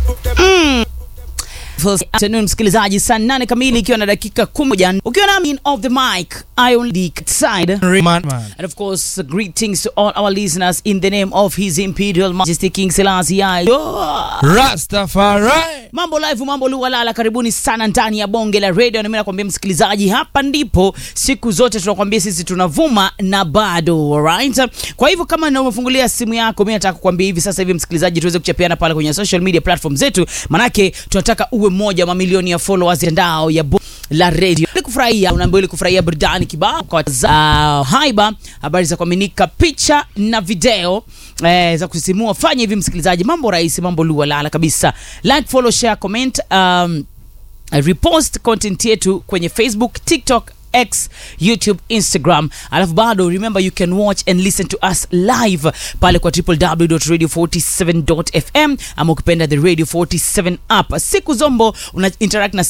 Afternoon msikilizaji, saa nane kamili ikiwa na dakika kumi ukiwa nami of the mic I only side Man, man. and of course greetings to all our listeners in the name of his imperial majesty King Selassie I. Rastafari. Mambo live, mambo luwalala, karibuni sana ndani ya bonge la radio. Na mimi nakwambia msikilizaji, hapa ndipo siku zote tunakwambia sisi tunavuma na bado alright. Kwa hivyo kama na umefungulia simu yako, mimi nataka kukwambia hivi sasa hivi msikilizaji, tuweze kuchapiana pale kwenye social media platform zetu, manake tunataka uwe mmoja wa mamilioni ya followers ndao ya bo la radio ili kufurahia, unaambiwa ili kufurahia burudani kibao kwa za haiba, habari za kuaminika, picha na video eh, za kusisimua. Fanya hivi msikilizaji, mambo rahisi, mambo luwalala kabisa. Like, follow, share, comment, um, repost content yetu kwenye Facebook, TikTok X, YouTube, Instagram. Alafu bado remember you can watch and listen to us live pale kwa www.radio47.fm ama ukipenda the Radio 47 app. Siku zombo una interact na